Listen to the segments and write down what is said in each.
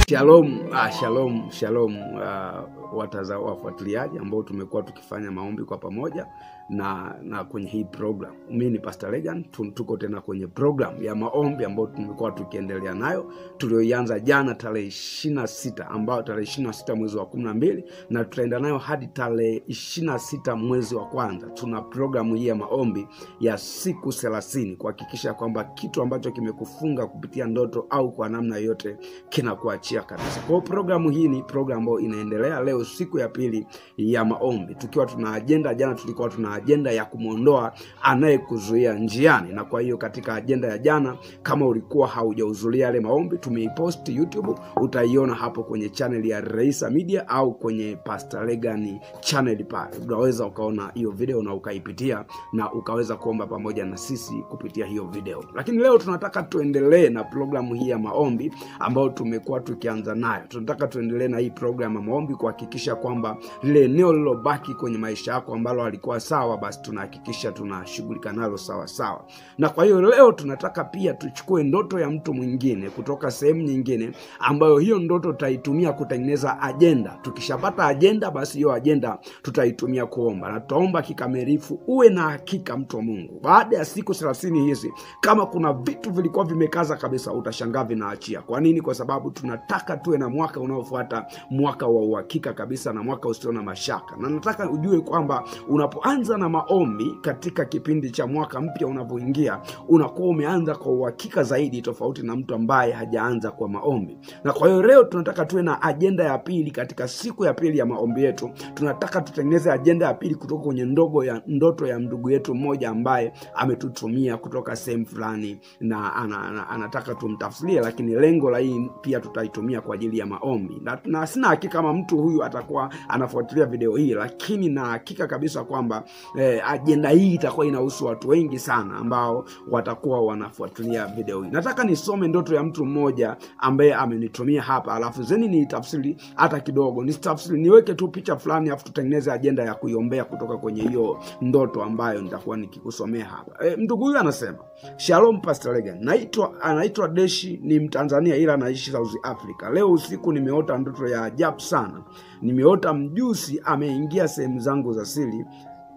Shalom, ah, shalom, shalom uh, wataza wafuatiliaji ambao tumekuwa tukifanya maombi kwa pamoja na na kwenye hii program. Mimi ni Pastor Regan, tu- tuko tena kwenye program ya maombi ambayo tumekuwa tukiendelea nayo tulioianza jana tarehe ishirini na sita ambayo tarehe ishirini na sita mwezi wa kumi na mbili na tutaenda nayo hadi tarehe ishirini na sita mwezi wa kwanza. Tuna programu hii ya maombi ya siku thelathini kuhakikisha kwamba kitu ambacho kimekufunga kupitia ndoto au kwa namna yoyote kinakuachia kabisa. Kwa hiyo programu hii ni programu ambayo inaendelea leo, siku ya pili ya maombi, tukiwa tuna ajenda. Jana tulikuwa tuna ajenda ya kumwondoa anayekuzuia njiani, na kwa hiyo katika ajenda ya jana, kama ulikuwa haujahudhuria yale maombi, tumeipost YouTube, utaiona hapo kwenye channel ya Reisa Media au kwenye Pastor Regan channel pale, unaweza ukaona hiyo video na ukaipitia na ukaweza kuomba pamoja na sisi kupitia hiyo video. Lakini leo tunataka tuendelee na programu hii ya maombi ambayo tumekuwa tukianza nayo. Tunataka tuendelee na hii programu ya maombi kuhakikisha kwamba lile eneo lilobaki kwenye maisha yako ambalo halikuwa sawa, basi tunahakikisha tunashughulika nalo sawa sawa. Na kwa hiyo leo tunataka pia tuchukue ndoto ya mtu mwingine kutoka sehemu nyingine, ambayo hiyo ndoto tutaitumia kutengeneza ajenda. Tukishapata ajenda, basi hiyo ajenda tutaitumia kuomba, na tutaomba kikamilifu. Uwe na hakika, mtu wa Mungu, baada ya siku thelathini hizi, kama kuna vitu vilikuwa vimekaza kabisa, utashangaa vinaachia. Kwa nini? Kwa sababu tunataka tuwe na mwaka unaofuata, mwaka wa uhakika kabisa, na mwaka usio na mashaka. Na nataka ujue kwamba unapoanza na maombi katika kipindi cha mwaka mpya unavyoingia, unakuwa umeanza kwa uhakika zaidi, tofauti na mtu ambaye hajaanza kwa maombi. Na kwa hiyo leo tunataka tuwe na ajenda ya pili katika siku ya pili ya maombi yetu. Tunataka tutengeneze ajenda ya pili kutoka kwenye ndogo ya ndoto ya ndugu yetu mmoja ambaye ametutumia kutoka sehemu fulani na ana, ana, anataka tumtafsirie, lakini lengo la hii pia tutaitumia kwa ajili ya maombi na, na sina hakika kama mtu huyu atakuwa anafuatilia video hii, lakini na hakika kabisa kwamba eh, ajenda hii itakuwa inahusu watu wengi sana ambao watakuwa wanafuatilia video hii. Nataka nisome ndoto ya mtu mmoja ambaye amenitumia hapa, alafu zeni niitafsiri hata kidogo, nisitafsiri, niweke tu picha fulani, alafu tutengeneze ajenda ya kuiombea kutoka kwenye hiyo ndoto ambayo nitakuwa nikikusomea hapa. E, ndugu huyu anasema Shalom Pastor Regan, naitwa anaitwa Deshi, ni Mtanzania ila anaishi South Africa. Leo usiku nimeota ndoto ya ajabu sana. Nimeota mjusi ameingia sehemu zangu za siri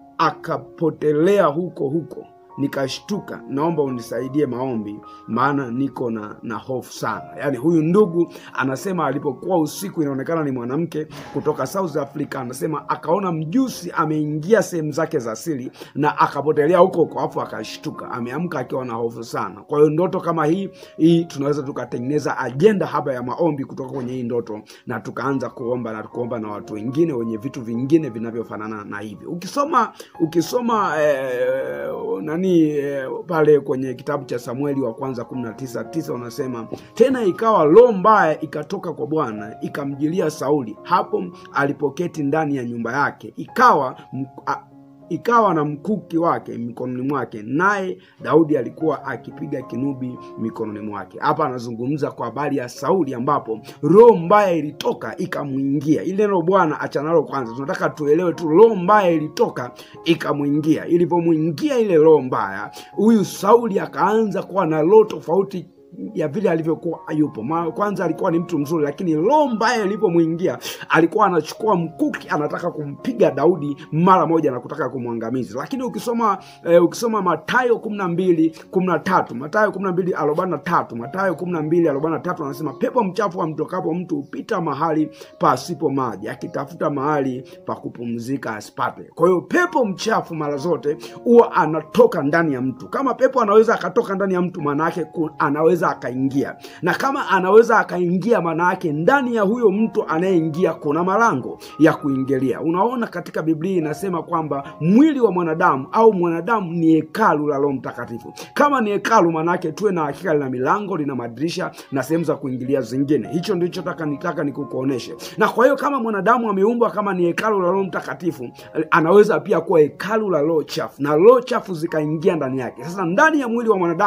akapotelea huko huko nikashtuka. Naomba unisaidie maombi, maana niko na, na hofu sana. Yaani huyu ndugu anasema alipokuwa usiku, inaonekana ni mwanamke kutoka South Africa, anasema akaona mjusi ameingia sehemu zake za siri na akapotelea huko huko, afu akashtuka, ameamka akiwa na hofu sana. Kwa hiyo ndoto kama hii hii tunaweza tukatengeneza ajenda hapa ya maombi kutoka kwenye hii ndoto, na tukaanza kuomba na kuomba na watu wengine wenye vitu vingine vinavyofanana na hivi. Ukisoma ukisoma eh, nani eh, pale kwenye kitabu cha Samueli wa kwanza kumi na tisa tisa unasema tena, ikawa roho mbaya ikatoka kwa Bwana ikamjilia Sauli hapo alipoketi ndani ya nyumba yake, ikawa m- a- ikawa na mkuki wake mikononi mwake, naye Daudi alikuwa akipiga kinubi mikononi mwake. Hapa anazungumza kwa habari ya Sauli, ambapo roho mbaya ilitoka ikamwingia. Ile neno Bwana achanalo kwanza, tunataka tuelewe tu, roho mbaya ilitoka ikamwingia. Ilivyomwingia ile roho mbaya, huyu Sauli akaanza kuwa na roho tofauti ya vile alivyokuwa yupo. Ma, kwanza alikuwa ni mtu mzuri, lakini roho mbaya ilipomwingia alikuwa anachukua mkuki, anataka kumpiga Daudi mara moja na kutaka kumwangamiza. Lakini ukisoma eh, ukisoma Mathayo kumi na mbili kumi na tatu Mathayo kumi na mbili arobaini na tatu Mathayo kumi na mbili arobaini na tatu anasema pepo mchafu amtokapo mtu hupita mahali pasipo maji, akitafuta mahali pa kupumzika asipate. Kwa hiyo pepo mchafu mara zote huwa anatoka ndani ya mtu. Kama pepo anaweza akatoka ndani ya mtu, maana yake ku- anaweza akaingia, na kama anaweza akaingia, maana yake ndani ya huyo mtu anayeingia kuna malango ya kuingilia. Unaona, katika Biblia inasema kwamba mwili wa mwanadamu au mwanadamu ni hekalu la Roho Mtakatifu. Kama ni hekalu, maana yake tuwe na hakika lina milango, lina madirisha na sehemu za kuingilia zingine. Hicho ndicho taka nitaka nikukuoneshe. Na kwa hiyo kama mwanadamu ameumbwa kama ni hekalu la Roho Mtakatifu, anaweza pia kuwa hekalu la roho chafu, na roho chafu zikaingia ndani yake. Sasa ndani ya mwili wa mwanadamu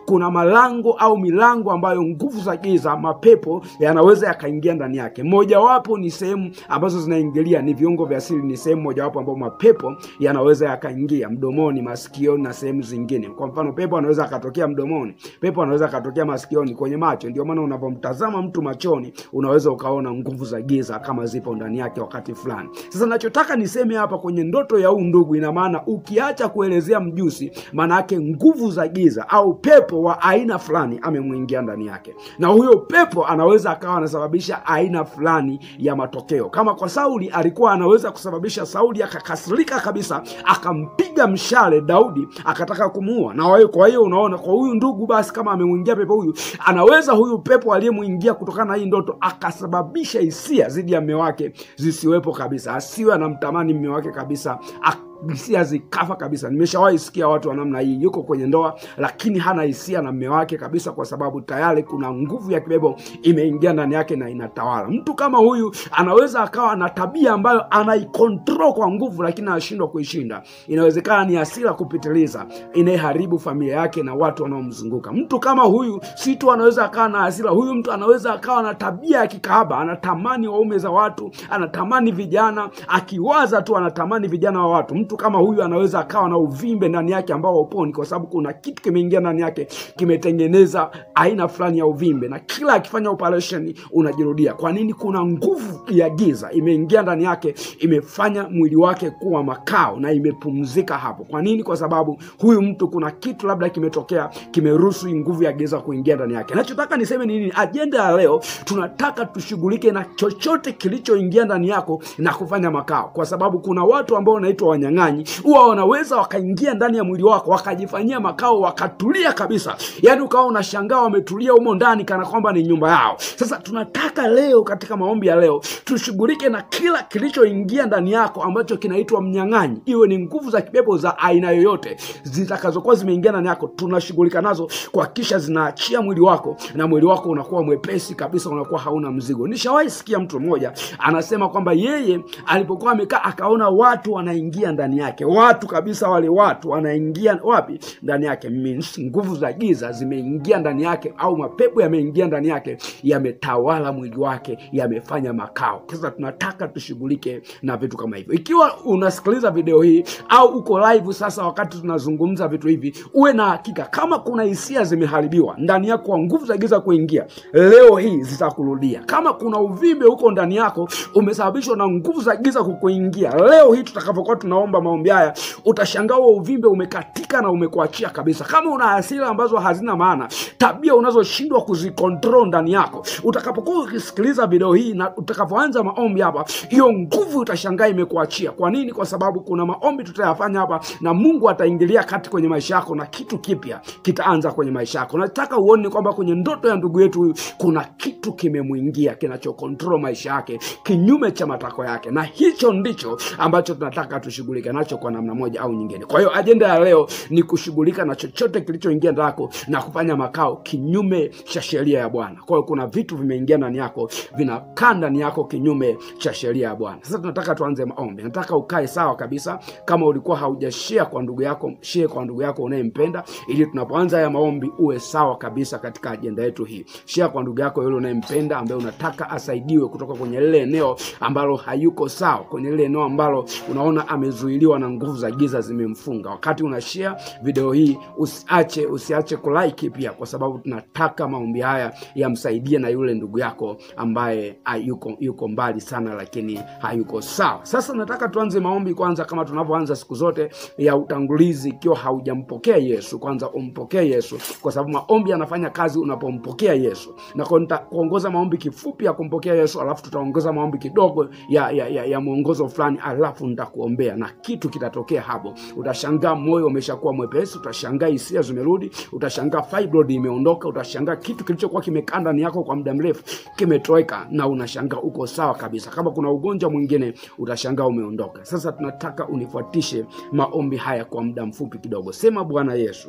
kuna malango au milango ambayo nguvu za giza, mapepo yanaweza yakaingia ndani yake. Mojawapo ni sehemu ambazo zinaingilia ni viungo vya siri, ni sehemu mojawapo ambapo mapepo yanaweza yakaingia mdomoni, masikioni na sehemu zingine. Kwa mfano, pepo anaweza akatokea mdomoni, pepo anaweza akatokea masikioni, kwenye macho. Ndio maana unapomtazama mtu machoni unaweza ukaona nguvu za giza kama zipo ndani yake wakati fulani. Sasa nachotaka niseme hapa kwenye ndoto ya huu ndugu, ina maana ukiacha kuelezea mjusi, maana yake nguvu za giza au pepo wa aina fulani amemwingia ndani yake, na huyo pepo anaweza akawa anasababisha aina fulani ya matokeo. Kama kwa Sauli, alikuwa anaweza kusababisha Sauli akakasirika kabisa, akampiga mshale Daudi, akataka kumuua. Na wewe, kwa hiyo unaona, kwa huyu ndugu, basi kama amemwingia pepo huyu, anaweza huyu pepo aliyemwingia kutokana na hii ndoto akasababisha hisia dhidi ya mme wake zisiwepo kabisa, asiwe anamtamani mme wake kabisa hisia zikafa kabisa. Nimeshawahi sikia watu wa namna hii, yuko kwenye ndoa lakini hana hisia na mme wake kabisa, kwa sababu tayari kuna nguvu ya kibebo imeingia ndani yake na inatawala. Mtu kama huyu anaweza akawa na tabia ambayo anaikontrol kwa nguvu, lakini anashindwa kuishinda. Inawezekana ni hasira kupitiliza inayeharibu familia yake na watu wanaomzunguka. Mtu kama huyu si tu anaweza akawa na hasira, huyu mtu anaweza akawa na tabia ya kikahaba, anatamani waume za watu, anatamani vijana, akiwaza tu anatamani vijana wa watu. Mtu kama huyu anaweza akawa na uvimbe ndani yake ambao hauponi, kwa sababu kuna kitu kimeingia ndani yake kimetengeneza aina fulani ya uvimbe, na kila akifanya operation unajirudia. Kwa nini? Kuna nguvu ya giza imeingia ndani yake, imefanya mwili wake kuwa makao na imepumzika hapo. Kwa nini? Kwa sababu huyu mtu kuna kitu labda kimetokea, kimeruhusu hii nguvu ya giza kuingia ndani yake. Nachotaka niseme ni nini? Ajenda ya leo tunataka tushughulike na chochote kilichoingia ndani yako na kufanya makao, kwa sababu kuna watu ambao wanaitwa wanyang'anyi huwa wanaweza wakaingia ndani ya mwili wako wakajifanyia makao wakatulia kabisa, yaani ukawa unashangaa wametulia humo ndani kana kwamba ni nyumba yao. Sasa tunataka leo katika maombi ya leo tushughulike na kila kilichoingia ndani yako ambacho kinaitwa mnyang'anyi, iwe ni nguvu za kipepo za aina yoyote zitakazokuwa zimeingia ndani yako, tunashughulika nazo kuhakikisha zinaachia mwili wako na mwili wako unakuwa mwepesi kabisa, unakuwa hauna mzigo. Nishawahi sikia mtu mmoja anasema kwamba yeye alipokuwa amekaa akaona watu wanaingia ndani yake, watu kabisa, wale watu wanaingia wapi? Ndani yake. Means nguvu za giza zimeingia ndani yake, au mapepo yameingia ndani yake, yametawala mwili wake, yamefanya makao. Sasa tunataka tushughulike na vitu kama hivyo. Ikiwa unasikiliza video hii au uko live sasa, wakati tunazungumza vitu hivi, uwe na hakika kama kuna hisia zimeharibiwa ndani yako kwa nguvu za giza kuingia, leo hii zitakurudia. Kama kuna uvimbe huko ndani yako umesababishwa na nguvu za giza kukuingia, leo hii tutakapokuwa tunaomba maombi haya, utashangaa huo uvimbe umekatika na umekuachia kabisa. Kama una hasira ambazo hazina maana, tabia unazoshindwa kuzikontrol ndani yako, utakapokuwa ukisikiliza video hii na utakapoanza maombi hapa, hiyo nguvu utashangaa imekuachia. Kwa nini? Kwa sababu kuna maombi tutayafanya hapa na Mungu ataingilia kati kwenye maisha yako na kitu kipya kitaanza kwenye maisha yako. Nataka uone kwamba kwenye ndoto ya ndugu yetu huyu kuna kitu kimemwingia kinachokontrol maisha yake kinyume cha matakwa yake, na hicho ndicho ambacho tunataka tushughulike nacho kwa namna moja au nyingine. Kwa hiyo ajenda ya leo ni kushughulika na chochote kilichoingia ndani yako na kufanya makao kinyume cha sheria ya Bwana. Kwa hiyo kuna vitu vimeingia ndani yako vinakaa ndani yako kinyume cha sheria ya Bwana. Sasa tunataka tuanze maombi. Nataka ukae sawa kabisa. Kama ulikuwa haujashare kwa ndugu yako, share kwa ndugu yako unayempenda, ili tunapoanza haya maombi uwe sawa kabisa katika ajenda yetu hii. Share kwa ndugu yako yule unayempenda, ambaye unataka asaidiwe kutoka kwenye lile eneo ambalo hayuko sawa, kwenye lile eneo ambalo unaona amezuiliwa na nguvu za giza zimemfunga. Wakati una share video hii, usiache usiache kulike pia, kwa sababu tunataka maombi haya yamsaidie na yule ndugu yako ambaye hayuko yuko mbali sana, lakini hayuko sawa. Sasa nataka tuanze maombi kwanza, kama tunavyoanza siku zote ya utangulizi. Ikiwa haujampokea Yesu, kwanza umpokee Yesu, kwa sababu maombi yanafanya kazi unapompokea Yesu. Na kwa nitakuongoza maombi kifupi ya kumpokea Yesu, alafu tutaongeza maombi kidogo ya, ya, ya, ya mwongozo fulani, alafu nitakuombea na kitu kitatokea hapo. Utashangaa moyo umeshakuwa mwepesi, utashangaa hisia zimerudi, utashangaa fibroid imeondoka, utashangaa kitu kilichokuwa kimekaa ndani yako kwa muda mrefu kimetoweka, na unashangaa uko sawa kabisa. Kama kuna ugonjwa mwingine, utashangaa umeondoka. Sasa tunataka unifuatishe maombi haya kwa muda mfupi kidogo. Sema: Bwana Yesu,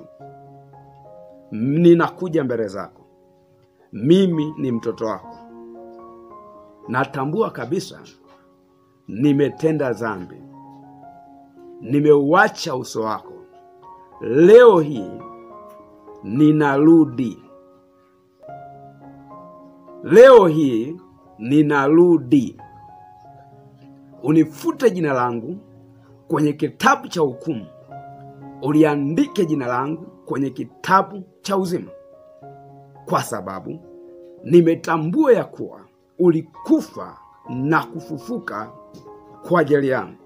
ninakuja mbele zako, mimi ni mtoto wako, natambua kabisa nimetenda dhambi, nimeuacha uso wako. Leo hii ninarudi leo hii, ninarudi, unifute jina langu kwenye kitabu cha hukumu, uliandike jina langu kwenye kitabu cha uzima, kwa sababu nimetambua ya kuwa ulikufa na kufufuka kwa ajili yangu.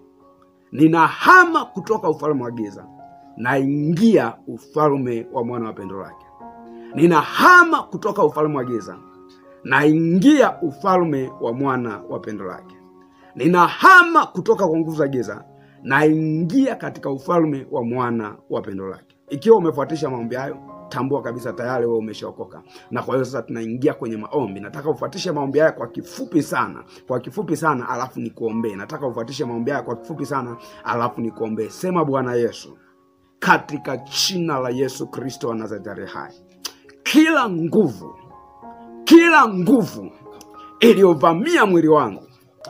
Ninahama kutoka ufalme wa giza, naingia ufalme wa mwana wa pendo lake. Ninahama kutoka ufalme wa giza, naingia ufalme wa mwana wa pendo lake. Ninahama kutoka kwa nguvu za giza, naingia katika ufalme wa mwana wa pendo lake. Ikiwa umefuatisha maombi hayo, tambua kabisa tayari wewe umeshaokoka. Na kwa hiyo sasa tunaingia kwenye maombi. Nataka ufuatishe maombi haya kwa kifupi sana, kwa kifupi sana, alafu nikuombee. Nataka ufuatishe maombi haya kwa kifupi sana, alafu nikuombee. Sema: Bwana Yesu, katika jina la Yesu Kristo wa Nazareti hai, kila nguvu, kila nguvu iliyovamia mwili wangu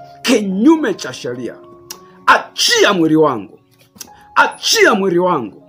kinyume cha sheria, achia mwili wangu, achia mwili wangu,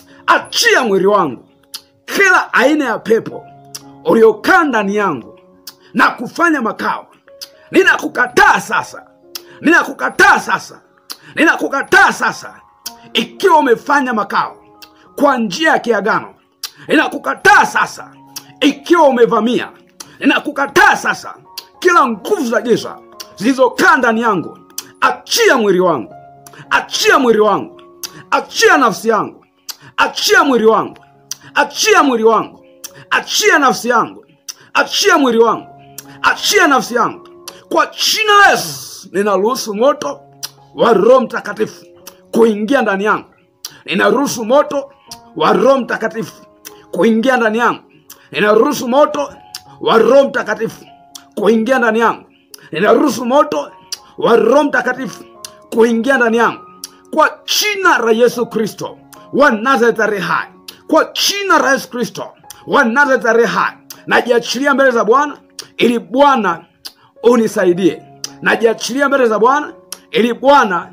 achia mwili wangu kila aina ya pepo uliokaa ndani yangu na kufanya makao, ninakukataa sasa, ninakukataa sasa, ninakukataa sasa. Ikiwa umefanya makao kwa njia ya kiagano, ninakukataa sasa. Ikiwa umevamia, ninakukataa sasa. Kila nguvu za giza zilizokaa ndani yangu, achia mwili wangu, achia mwili wangu, achia nafsi yangu, achia mwili wangu achia mwili wangu, achia nafsi yangu, achia mwili wangu, achia nafsi yangu. Kwa jina la Yesu ninaruhusu moto wa Roho Mtakatifu kuingia ndani yangu. Ninaruhusu moto wa Roho Mtakatifu kuingia ndani yangu. Ninaruhusu moto wa Roho Mtakatifu kuingia ndani yangu. Ninaruhusu moto wa Roho Mtakatifu kuingia ndani yangu, kwa jina la Yesu Kristo wa Nazareti aliye hai kwa jina la Yesu Kristo wa Nazareti aliye hai, najiachilia mbele za Bwana ili Bwana unisaidie. Najiachilia mbele za Bwana ili Bwana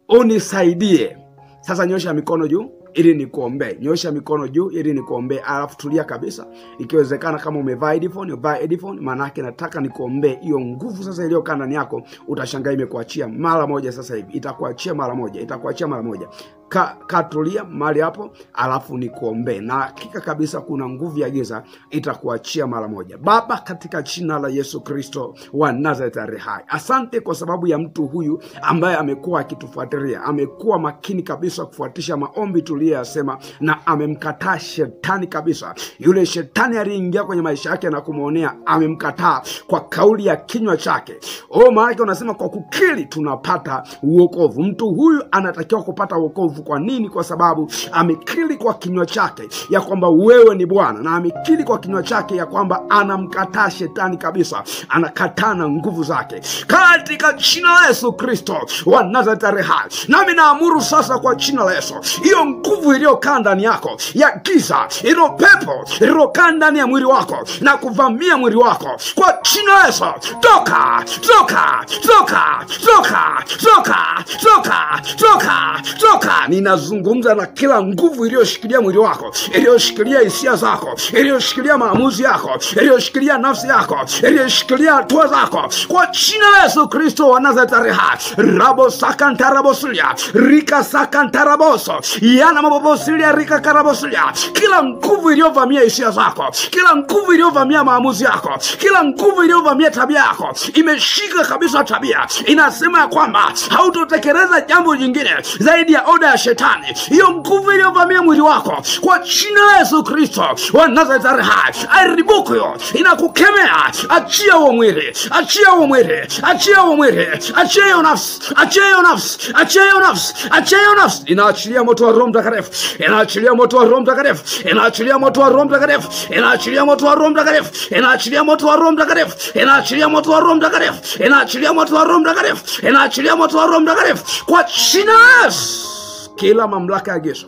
unisaidie. Sasa nyosha mikono juu ili nikuombee. Nyosha mikono juu ili nikuombee, alafu tulia kabisa. Ikiwezekana, kama umevaa headphone, vaa headphone, maana yake nataka nikuombee hiyo nguvu sasa iliyokaa ndani yako. Utashangaa imekuachia mara moja, sasa hivi itakuachia mara moja, itakuachia mara moja. Ka, katulia mahali hapo, alafu nikuombee, na hakika kabisa kuna nguvu ya giza itakuachia mara moja. Baba, katika jina la Yesu Kristo wa Nazareti aliye hai, asante kwa sababu ya mtu huyu ambaye amekuwa akitufuatilia, amekuwa makini kabisa kufuatisha maombi tuliyoyasema, na amemkataa shetani kabisa. Yule shetani aliyeingia kwenye maisha yake na kumwonea, amemkataa kwa kauli ya kinywa chake. O, maanake unasema kwa kukiri tunapata uokovu. Mtu huyu anatakiwa kupata uokovu. Kwa nini? Kwa sababu amekiri kwa kinywa chake ya kwamba wewe ni Bwana, na amekiri kwa kinywa chake ya kwamba anamkataa shetani kabisa, anakataa na nguvu zake, katika jina la Yesu Kristo wa Nazareti aliye hai. Nami naamuru sasa kwa jina la Yesu, hiyo nguvu iliyokaa ndani yako ya giza, ilo pepo iliyokaa ndani ya mwili wako na kuvamia mwili wako, kwa jina la Yesu, toka, toka, toka, toka, toka, toka, toka, toka. Ninazungumza na kila nguvu iliyoshikilia mwili wako, iliyoshikilia hisia zako, iliyoshikilia maamuzi yako, iliyoshikilia nafsi yako, iliyoshikilia hatua zako, kwa jina la Yesu Kristo wa Nazareti aliye hai. rabo sakantarabosulia rika sakantaraboso yana mabobosilia rika karabosulia, kila nguvu iliyovamia hisia zako, kila nguvu iliyovamia maamuzi yako, kila nguvu iliyovamia tabia yako, imeshika kabisa tabia, inasema ya kwamba hautotekeleza jambo jingine zaidi ya oda ya shetani. Hiyo nguvu iliyovamia mwili wako, kwa jina la Yesu Kristo wa Nazareti aliye hai, aribuku hiyo, inakukemea. Achia huo mwili, achia huo mwili, achia huo mwili, achia hiyo nafsi, achia hiyo nafsi, achia hiyo nafsi, achia hiyo nafsi. Inaachilia moto wa Roho Mtakatifu, inaachilia moto wa Roho Mtakatifu, inaachilia moto wa Roho Mtakatifu, inaachilia moto wa Roho Mtakatifu, inaachilia moto wa Roho Mtakatifu, inaachilia moto wa Roho Mtakatifu, inaachilia moto wa Roho Mtakatifu, inaachilia moto wa Roho Mtakatifu, kwa jina la Yesu. Kila mamlaka ya giza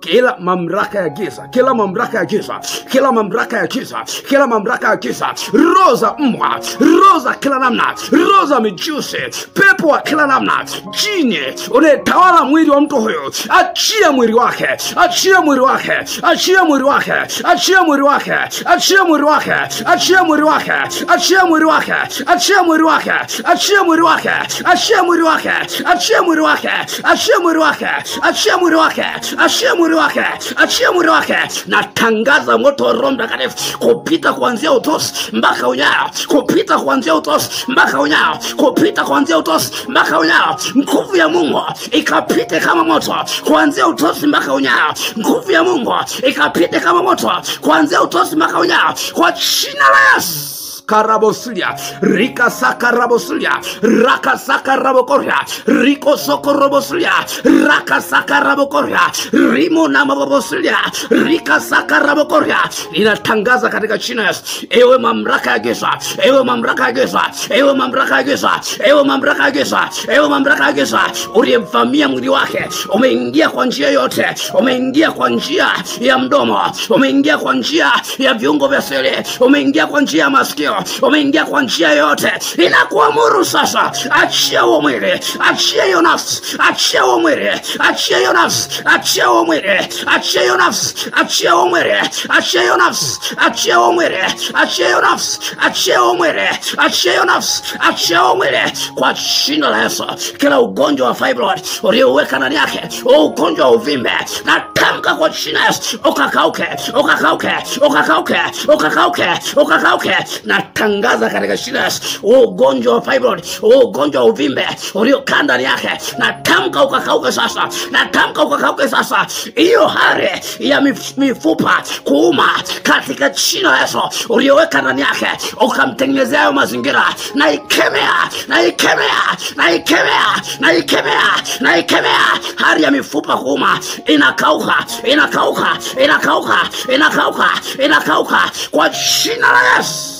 kila mamlaka ya giza kila mamlaka ya giza kila mamlaka ya giza kila mamlaka ya giza roho za mbwa roho za kila namna roho za mijusi pepo wa kila namna jini unayetawala mwili wa mtu huyu achia mwili wake achia mwili wake achia mwili wake achia mwili wake achia mwili wake achia mwili wake achia mwili wake achia mwili wake achia mwili wake achia mwili wake achia mwili wake achia mwili wake achia mwili wake achia mwili wake achia mwili wake natangaza moto wa roho mtakatifu kupita kuanzia utosi mpaka unyayo kupita kuanzia utosi mpaka unyayo kupita kuanzia utosi mpaka unyayo nguvu ya mungu ikapite kama moto kuanzia utosi mpaka unyayo nguvu ya mungu ikapite kama moto kuanzia utosi mpaka unyayo kwa jina la yesu karabosilia rikasaka rabosulia rakasaka rabokoria rikosoko robosulia rakasaka rabokoria rimo na mabobosulia rikasaka rabokoria inatangaza katika china yesu ewe mamlaka ya giza ewe mamlaka ya giza ewe mamlaka ya giza ewe mamlaka ya giza ewe mamlaka ya giza uliyemvamia mwili wake umeingia kwa njia yote umeingia kwa njia ya mdomo umeingia kwa njia ya viungo vya siri umeingia kwa njia ya masikio umeingia kwa njia yoyote inakuamuru sasa achia huo mwili achia hiyo nafsi achia huo mwili achia hiyo nafsi achia huo mwili achia hiyo nafsi achia huo mwili achia hiyo nafsi achia huo mwili achia hiyo nafsi achia huo mwili achia hiyo nafsi achia huo mwili kwa jina la Yesu kila ugonjwa wa fibroid ulioweka ndani yake huu ugonjwa wa uvimbe natamka kwa jina la Yesu ukakauke ukakauke ukakauke ukakauke ukakauke natangaza katika jina la Yesu huu ugonjwa wa fibroid huu ugonjwa wa uvimbe uliokaa ndani yake natamka ukakauke sasa natamka ukakauke sasa hiyo hali ya mif- mifupa kuuma katika jina la Yesu ulioweka ndani yake ukamtengenezea hayo mazingira naikemea naikemea naikemea naikemea naikemea hali ya mifupa kuuma inakauka inakauka inakauka inakauka inakauka kwa jina la Yesu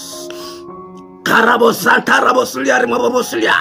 karabosantarabosulia rimobobosulia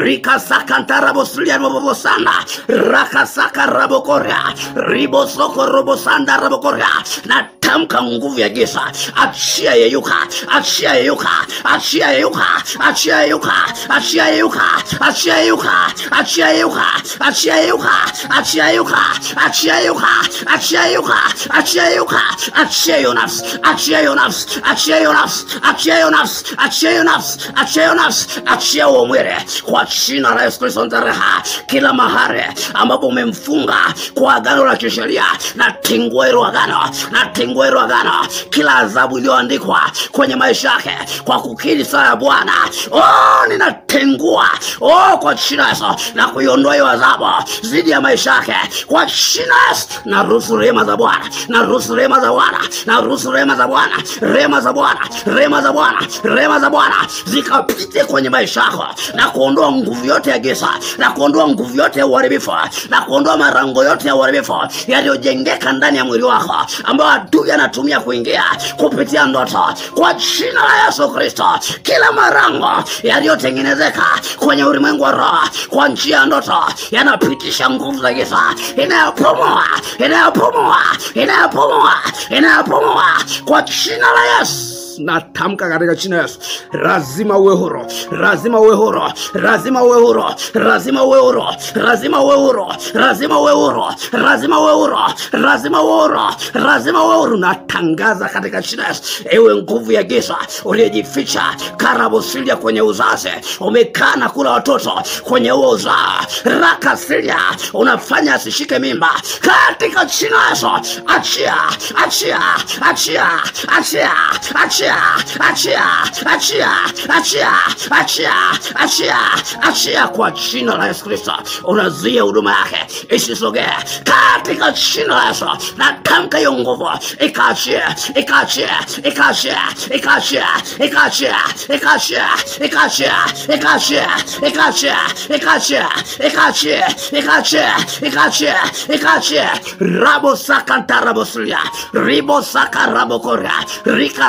rikasakantarabosulia rimobobosanda rakasaka rabokoria ribosoko robosanda rabokoria natamka nguvu ya giza achia yeyuka achia yeyuka achia yeyuka achia yeyuka achia yeyuka achia yeyuka achia yeyuka achia yeyuka achia yeyuka achia yeyuka achia yeyuka achia yeyuka achia hiyo nafsi achia hiyo nafsi achia hiyo nafsi achia hiyo nafsi achia hiyo nafsi achia hiyo nafsi achia huo mwili kwa jina la Yesu Kristo ntareha kila mahali ambapo umemfunga kwa agano la kisheria na tingua hilo agano na tingua hilo agano kila adhabu iliyoandikwa kwenye maisha yake kwa kukiri sala ya Bwana oh, ninatengua oh, kwa jina la Yesu na kuiondoa hiyo adhabu zidi ya maisha yake kwa jina la Yesu na ruhusu rehema za Bwana na ruhusu rehema za Bwana na ruhusu rehema za Bwana rehema za Bwana rehema za Bwana rehema za Bwana zikapite kwenye maisha yako na kuondoa nguvu yote ya giza na kuondoa nguvu yote ya uharibifu na kuondoa marango yote ya uharibifu yaliyojengeka ndani ya mwili wako ambayo adui anatumia kuingia kupitia ndoto kwa jina la Yesu Kristo kila marango yaliyotengenezeka kwenye ulimwengu wa roho kwa njia ya ndoto yanapitisha nguvu za giza inayopumua inayopumua inayopumua inayopumua kwa jina la Yesu natamka katika jina la Yesu, lazima uwe huru, lazima uwe huru, lazima uwe huru, lazima uwe huru, lazima uwe huru, lazima uwe huru, lazima uwe huru, lazima uwe huru, lazima uwe huru. Natangaza katika jina la Yesu, ewe nguvu ya giza uliyejificha karabosilia kwenye uzazi, umekaa na kula watoto kwenye huo uzaa, rakasilia unafanya asishike mimba, katika jina la Yesu, achia, achia, achia, achia, achia achia achia achia achia achia achia kwa jina la Yesu Kristo unazuia huduma yake isisogee katika jina la Yesu natamka hiyo nguvu ikaachie ikaachie ikaachie ikaachie ikaachie ikaachie ikaachie ikaachie ikaachie ikaachie ikaachie ikaachie ikaachie ikaachie rabo sakanta rabosulia ribo saka rabokoria rika saka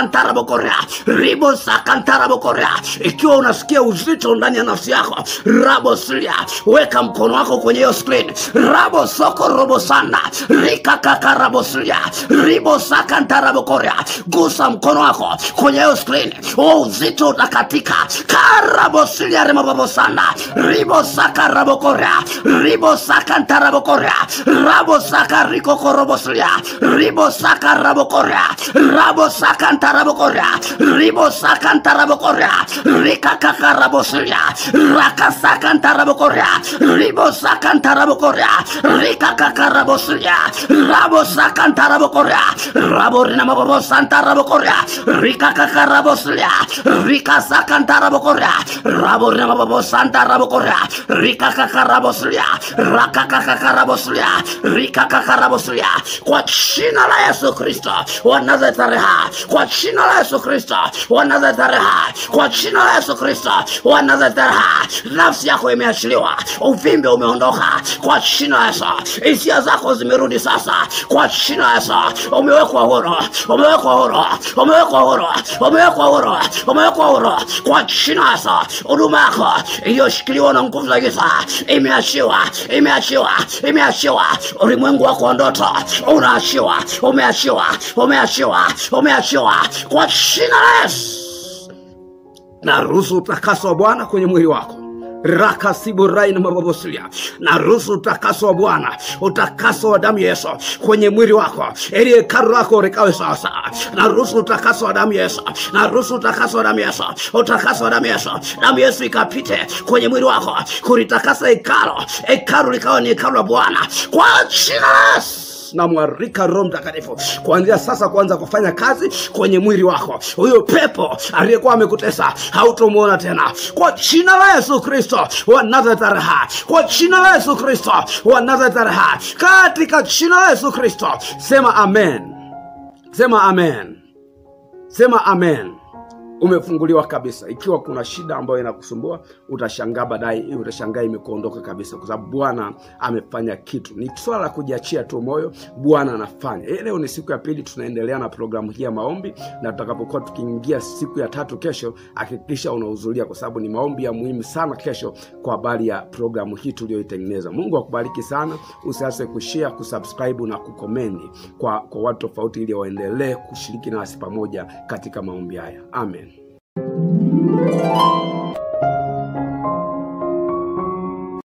sakantarabokorea ribo sakantarabokorea ikiwa unasikia uzito ndani ya nafsi yako rabosilia weka mkono wako kwenye hiyo screen rabo soko robo sanda rikakakarabosilia ribo sakantarabokorea gusa mkono wako kwenye hiyo screen huo uzito utakatika karabosilia remababosanda ribo sakarabokorea ribo sakantarabokorea rabo sakarikokorobosilia ribo sakarabokorea rabo sakantarabokorea ribo sakantarabokorea rikakakarabosilia rakasakantarabokorea ribo sakantarabokorea rikakakarabosilia rabo sakantarabokorea rabo rinamababosantarabokorea rikakakarabosilia rikasakantarabokorea rabo rinamababosantarabokorea rikakakarabosilia rakakakarabosilia rikakakarabosilia kwa jina la yesu kristo wa nazaretareha kwa jina la yesu kristo wa nazaretareha kwa jina la yesu kristo wa nazaretareha nafsi yako imeachiliwa uvimbe umeondoka kwa jina la yesu hisia zako zimerudi sasa kwa jina la yesu umewekwa huru umewekwa huru umewekwa huru umewekwa huru umewekwa huru kwa jina la yesu huduma yako iliyoshikiliwa na nguvu za giza imeachiwa imeachiwa imeachiwa ulimwengu wako wa ndoto unaachiwa umeachiwa umeachiwa umeachiwa kwa jina la yesu na ruhusu utakaso wa bwana kwenye mwili wako rakasiburai na mababosilia na ruhusu utakaso wa bwana utakaso wa damu ya yesu kwenye mwili wako ili hekalu lako likawe sawasawa na ruhusu utakaso wa damu ya yesu na ruhusu utakaso wa damu ya yesu utakaso wa damu ya yesu damu ya yesu ikapite kwenye mwili wako kulitakasa hekalo hekalu likawa ni hekalu la bwana kwa jina la yesu namwarika roho mtakatifu kuanzia sasa kuanza kufanya kazi kwenye mwili wako huyo pepo aliyekuwa amekutesa hautomwona tena kwa jina la yesu kristo wa nazaretareha kwa jina la yesu kristo wa nazaretareha katika jina la yesu kristo sema amen sema amen sema amen umefunguliwa kabisa ikiwa kuna shida ambayo inakusumbua utashangaa baadaye utashangaa imekuondoka kabisa kwa sababu bwana amefanya kitu ni swala la kujiachia tu moyo bwana anafanya Eh, leo ni siku ya pili tunaendelea na programu hii ya maombi na tutakapokuwa tukiingia siku ya tatu kesho hakikisha unahudhuria kwa sababu ni maombi ya muhimu sana kesho kwa habari ya programu hii tuliyoitengeneza mungu akubariki sana usiase kushare kusubscribe na kukomendi kwa, kwa watu tofauti ili waendelee kushiriki nasi pamoja katika maombi haya amen